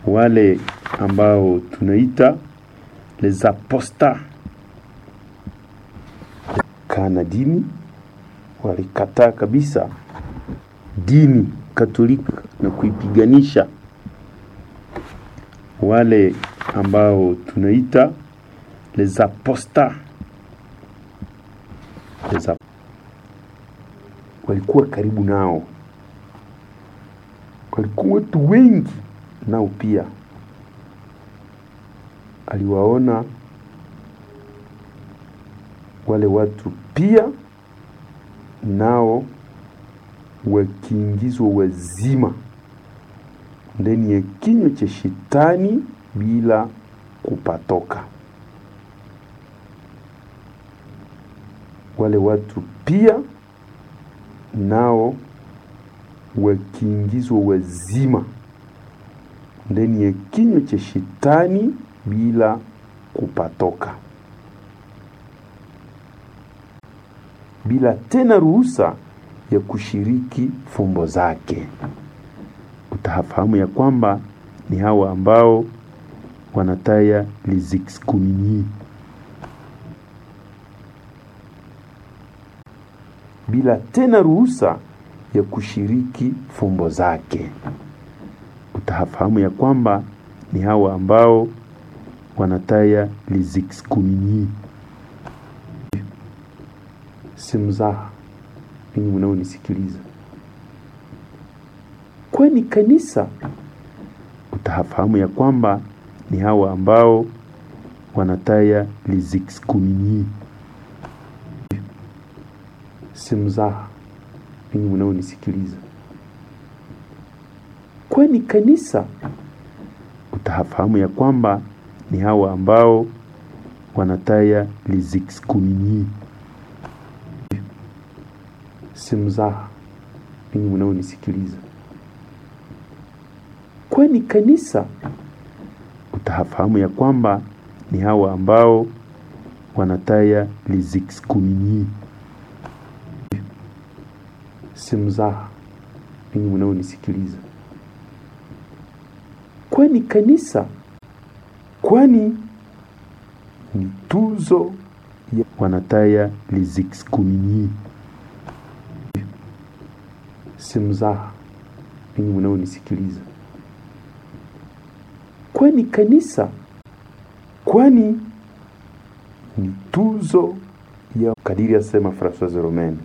wale ambao tunaita les apostats kana dini walikataa kabisa dini Katolika na kuipiganisha. Wale ambao tunaita les apostats les ap walikuwa karibu nao, walikuwa watu wengi nao pia aliwaona wale watu pia nao wakiingizwa wazima ndani ya kinywa cha shetani bila kupatoka. Wale watu pia nao wakiingizwa wazima ndani ya kinywa cha shetani bila kupatoka, bila tena ruhusa ya kushiriki fumbo zake. Utafahamu ya kwamba ni hawa ambao wanataya les excommuniés, bila tena ruhusa ya kushiriki fumbo zake. Utafahamu ya kwamba ni hawa ambao wanataya les excommuniés. Si mzaha ninyi mnaonisikiliza, kwani kanisa, utafahamu ya kwamba ni hawa ambao wanataya les excommuniés. Si mzaha ninyi mnaonisikiliza, kwani kanisa, utafahamu ya kwamba ni hawa ambao wanataya les excommuniés. Si mzaha ninyi mnaonisikiliza, kwani kanisa, utafahamu ya kwamba ni hawa ambao wanataya les excommuniés. Si mzaha ninyi mnaonisikiliza, kwani kanisa kwani ni tuzo ya wanataya les excommuniés. Si mzaha ninyi mnaonisikiliza, kwani kanisa kwani ni tuzo ya kadiri asema Francois Romain.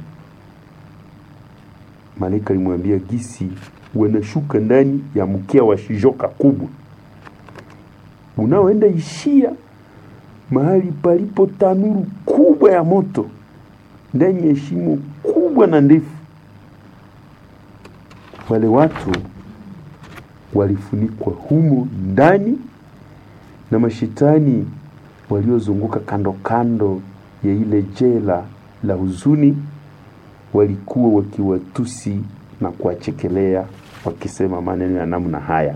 Malaika alimwambia gisi wanashuka ndani ya mkia wa shijoka kubwa unaoenda ishia mahali palipo tanuru kubwa ya moto ndani ya shimo kubwa na ndefu. Wale watu walifunikwa humo ndani na mashetani waliozunguka kando kando ya ile jela la huzuni, walikuwa wakiwatusi na kuwachekelea wakisema maneno ya namna haya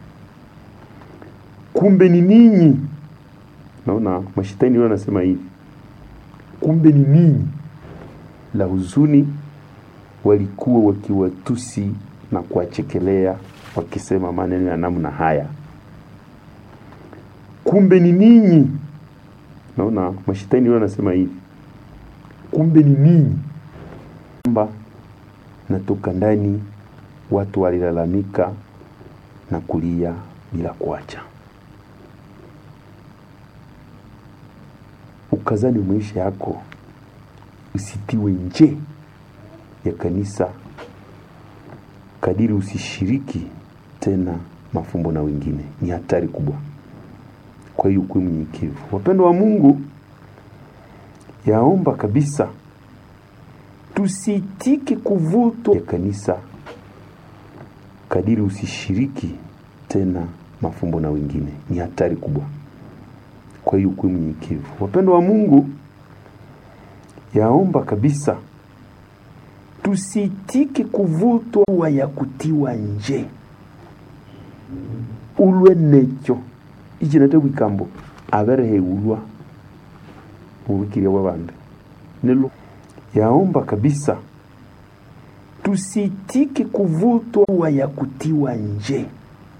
kumbe ni ninyi. Naona mashetani wao wanasema hivi, kumbe ni ninyi. La huzuni walikuwa wakiwatusi na kuwachekelea wakisema maneno ya namna haya, kumbe ni ninyi. Naona mashetani wao wanasema hivi, kumbe ni ninyi. Kwamba natoka ndani, watu walilalamika na kulia bila kuacha. Ukazani maisha yako usitiwe nje ya kanisa, kadiri usishiriki tena mafumbo na wengine, ni hatari kubwa. Kwa hiyo kuwe mnyenyekevu, wapendo wa Mungu. Yaomba kabisa tusitike kuvutwa ya kanisa, kadiri usishiriki tena mafumbo na wengine, ni hatari kubwa. Kwa hiyo kuwe mnyenyekevu, wapendo wa Mungu. Yaomba kabisa tusitike kuvutwa wa ya kutiwa nje ulwe nekyo ichinate wikambo avereheulwa uwikiria wa bande nilo yaomba kabisa tusitike kuvutwa wa ya kutiwa nje